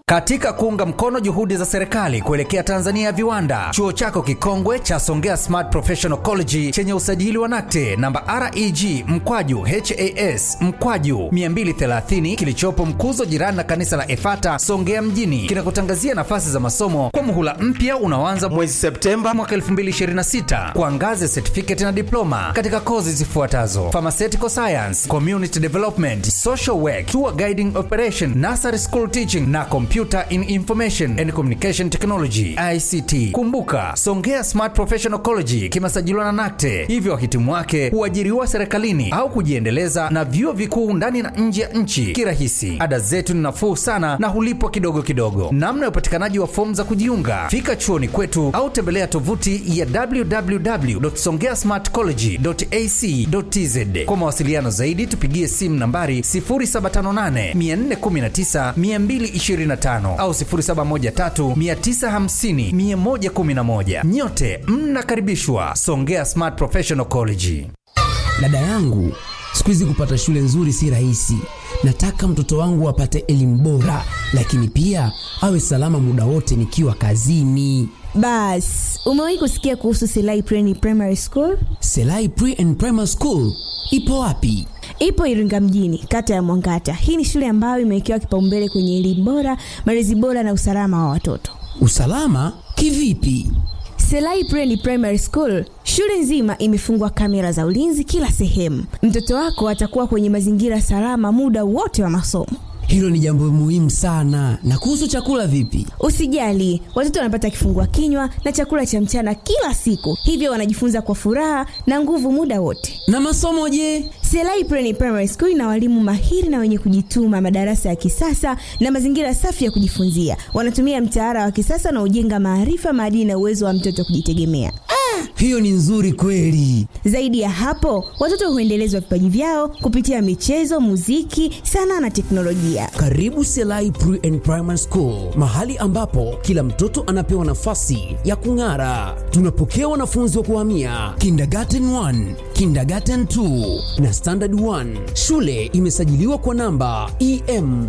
Katika kuunga mkono juhudi za serikali kuelekea Tanzania ya viwanda, chuo chako kikongwe cha Songea Smart Professional College chenye usajili wa NACTE namba REG mkwaju HAS mkwaju 230 kilichopo Mkuzo, jirani na kanisa la Efata Songea mjini, kinakutangazia nafasi za masomo kwa muhula mpya unaoanza mwezi Septemba mwaka 2026 kwa ngazi ya certificate na diploma katika kozi zifuatazo: pharmaceutical science, community development, social work, tour guiding operation, nursery school teaching na computer in information and communication technology ICT. Kumbuka, Songea Smart Professional College kimesajiliwa na NACTE, hivyo wahitimu wake huajiriwa serikalini au kujiendeleza na vyuo vikuu ndani na nje ya nchi kirahisi. Ada zetu ni nafuu sana na hulipwa kidogo kidogo. Namna ya upatikanaji wa fomu za kujiunga, fika chuoni kwetu au tembelea tovuti ya www.songeasmartcollege.ac.tz. Kwa mawasiliano zaidi, tupigie simu nambari 0758 419 225 au 0713 950 111. Nyote mnakaribishwa Songea Smart Professional College. Dada yangu, siku hizi kupata shule nzuri si rahisi. Nataka mtoto wangu apate elimu bora, lakini pia awe salama muda wote nikiwa kazini. Bas, umewahi kusikia kuhusu Selai Pre Primary School? Selai Pre and Primary School ipo wapi? Ipo Iringa mjini, kata ya Mwangata. Hii ni shule ambayo imewekewa kipaumbele kwenye elimu bora, malezi bora na usalama wa watoto. Usalama kivipi? Selai Pre Primary School, shule nzima imefungwa kamera za ulinzi kila sehemu. Mtoto wako atakuwa kwenye mazingira salama muda wote wa masomo. Hilo ni jambo muhimu sana. Na kuhusu chakula vipi? Usijali, watoto wanapata kifungua kinywa na chakula cha mchana kila siku, hivyo wanajifunza kwa furaha na nguvu muda wote. Na masomo je? Selai Pre Primary School ina walimu mahiri na wenye kujituma, madarasa ya kisasa na mazingira safi ya kujifunzia. Wanatumia mtaala wa kisasa na ujenga maarifa, maadili na uwezo wa mtoto kujitegemea. Hiyo ni nzuri kweli. Zaidi ya hapo, watoto huendelezwa vipaji vyao kupitia michezo, muziki, sanaa na teknolojia. Karibu Selai Pre and Primary School, mahali ambapo kila mtoto anapewa nafasi ya kung'ara. Tunapokea wanafunzi wa kuhamia kindergarten 1, kindergarten 2 na standard 1. Shule imesajiliwa kwa namba EM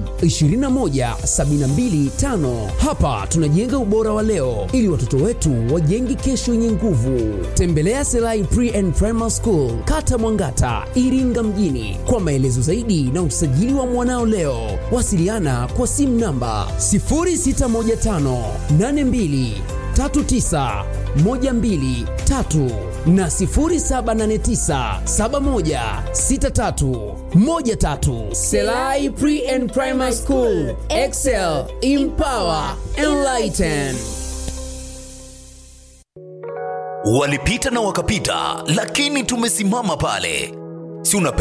21725. Hapa tunajenga ubora wa leo ili watoto wetu wajenge kesho yenye nguvu. Tembelea Selai Pre and Primary School, Kata Mwangata, Iringa mjini kwa maelezo zaidi na usajili wa mwanao leo. Wasiliana kwa simu namba 0615 82 39 123 na 0789 71 63 13. Selai Pre and Primary School, Excel, Empower, Enlighten. Walipita na wakapita, lakini tumesimama pale. Si una